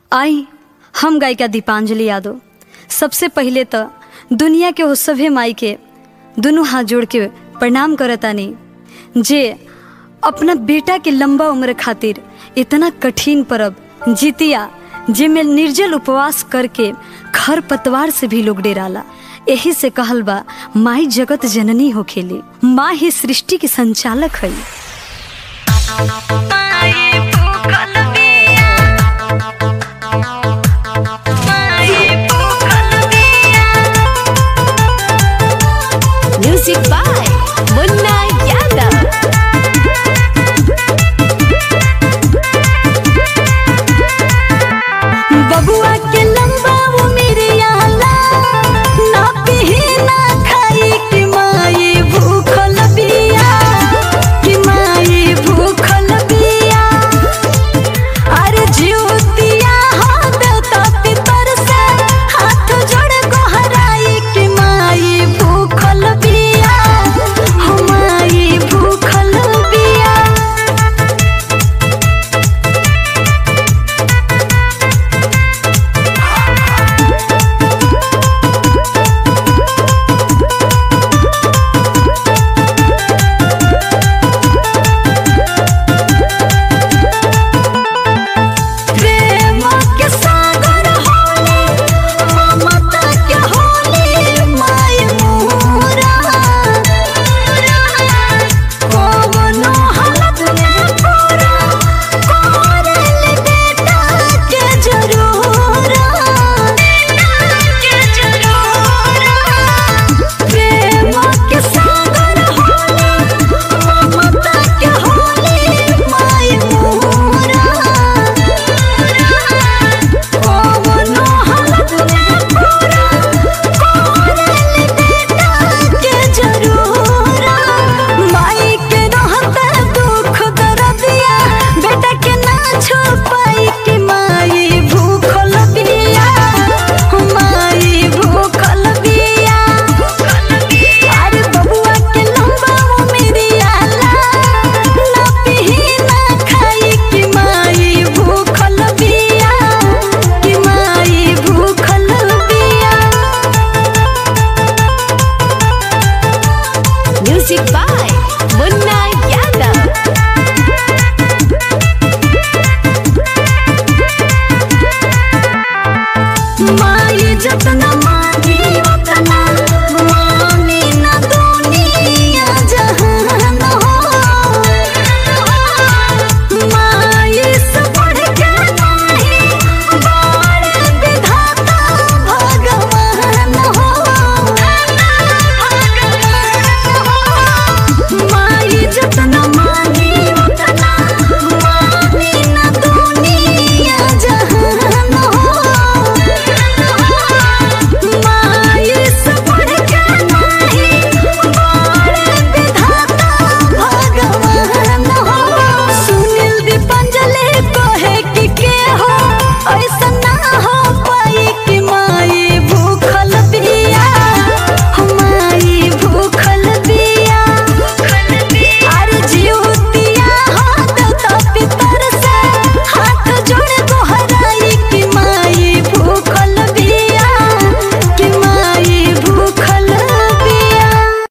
आई हम गायिका दीपांजलि यादव सबसे पहिले तो दुनिया के वो सभे माई के दुनू हाथ जोड़ के प्रणाम करतानी जे अपना बेटा के लंबा उम्र खातिर इतना कठिन परब जितिया जेमे निर्जल उपवास करके खर पतवार से भी लोग डेराला यही से कहल बा माई जगत जननी होखेली माँ ही सृष्टि के संचालक है